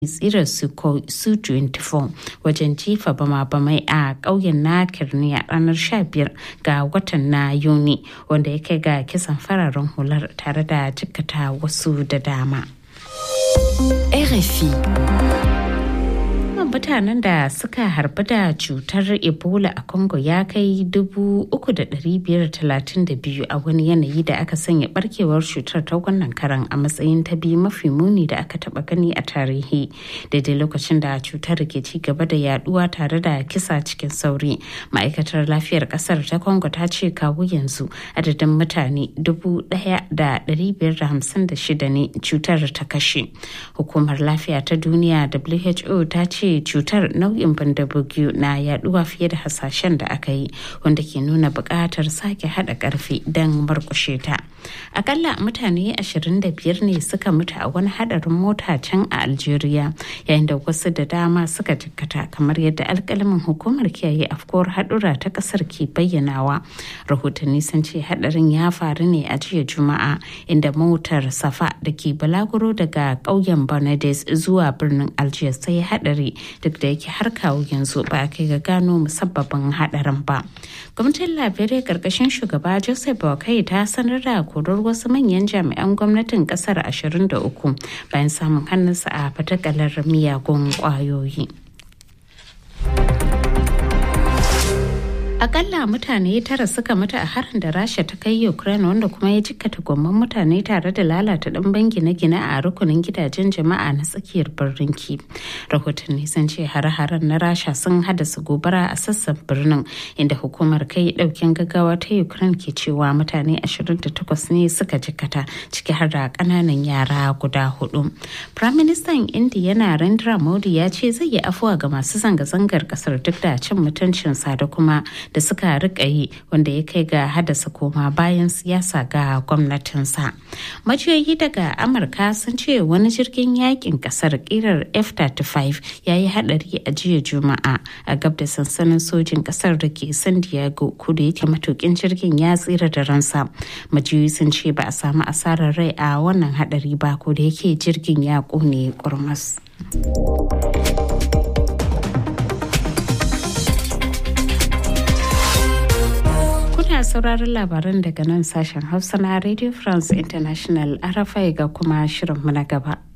tsirar su 24 wajen jifa bama-bamai a ƙauyen na kirniya ranar 15 ga watan na yuni wanda ya kai ga kisan fararen hular tare da jikkata wasu da dama. RFI mutanen da suka harbi da cutar ebola a congo ya kai 3,532 a wani yanayi da aka sanya barkewar cutar ta wannan karan a matsayin ta biyu mafi muni da aka taba gani a tarihi daidai lokacin da cutar ke ci gaba da yaduwa tare da kisa cikin sauri ma'aikatar lafiyar kasar ta congo ta ce kawo yanzu adadin mutane 1,556 ne cutar ta kashe hukumar lafiya ta duniya who ta ce cutar nau'in bandabugiyu na yaduwa fiye da hasashen da aka yi wanda ke nuna buƙatar sake haɗa ƙarfi don murƙushe ta akalla mutane 25 ne suka mutu a wani haɗarin mota can a algeria yayin da wasu da dama suka jikkata kamar yadda alƙalamin hukumar kiyaye afkuwar haɗura ta ƙasar ke bayyanawa rahotanni sun ce haɗarin ya faru ne a jiya juma'a inda motar safa da ke balaguro daga ƙauyen Banades zuwa birnin algiers sai haɗari duk da yake har kawo yanzu ba a kai ga gano musabbabin hadarin ba gwamnatin liberia karkashin shugaba joseph boakai ta sanar da korar wasu manyan jami'an gwamnatin kasar 23 bayan samun hannunsa a fatakalar miyagun kwayoyi akalla mutane tara suka mutu a harin da rasha ta kai ukraine wanda kuma ya jikkata gwamman mutane tare da lalata ɗimbin gine-gine a rukunin gidajen jama'a na tsakiyar birnin ki rahotanni sun ce hare-haren na rasha sun haddasa gobara a sassan birnin inda hukumar kai ɗaukin gaggawa ta ukraine ke cewa mutane 28 ne suka jikkata ciki har da ƙananan yara guda hudu prime minister india narendra modi ya ce zai yi afuwa ga masu zanga-zangar kasar duk da cin mutuncinsa da kuma da suka rika yi wanda ya kai ga haddasa koma bayan siyasa ga gwamnatinsa. Majiyoyi daga Amurka sun ce wani jirgin yakin kasar kirar F-35 ya yi hadari a jiya Juma'a a gab da sansanin sojin kasar da ke San Diego kudu yake matukin jirgin ya tsira da ransa. Majiyoyi sun ce ba a samu asarar rai a wannan hadari ba ko da yake jirgin ya kone kurmas. Kuna sauraron labaran daga nan sashen Hausa na Radio France International RFI ga kuma shirinmu na gaba.